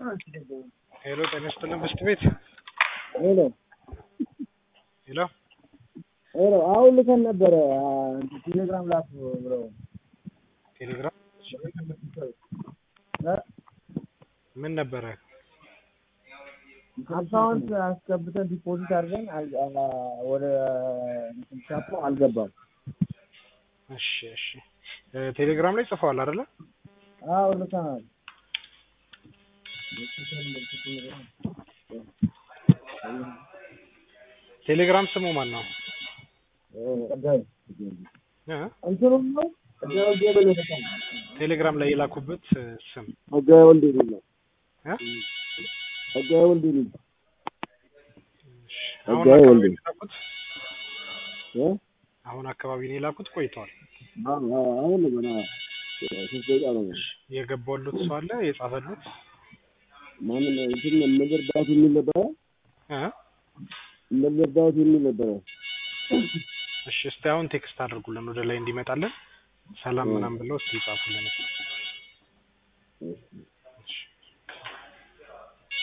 ሄሎ ጤና ይስጥልን ብስት ቤት ሄሎ ሄሎ ሄሎ አሁን ልከን ነበረ ቴሌግራም ላክ ብለው ቴሌግራም እ? ምን ነበረ? አካውንት አስገብተን ዲፖዚት አድርገን አል- አ- ወደ እንትን ሻፑ አልገባም። እሺ እሺ እ፣ ቴሌግራም ላይ ጽፈዋል አይደለ? አዎ ልከናል። ቴሌግራም ስሙ ማን ነው? ቀዳይ እ? እንትኑም ነው ቀዳይ ወልዴ ብለህ ልከናል። ቴሌግራም ላይ የላኩበት እ፣ ስም ቀዳይ ወልዴ ነው እ? ቀዳይ ወልዴ ነው እሺ፣ አሁን ጸጋዬ አካባቢ ወልዴ። ነው የላኩት? እ? አሁን አካባቢ ነው የላኩት ቆይተዋል። አዎ አዎ አሁን ነው ገና ሶስት ደቂቃ ነው። የገባሉት ሰው አለ የጻፈሉት ማንም እንትን መዘርዳት የሚል ነበረ እ? መዘርዳት የሚል ነበረ። እሺ እስቲ አሁን ቴክስት አድርጉልን ወደ ላይ እንዲመጣልን ሰላም እ። ምናምን ብለው እስቲ ይጻፉልን።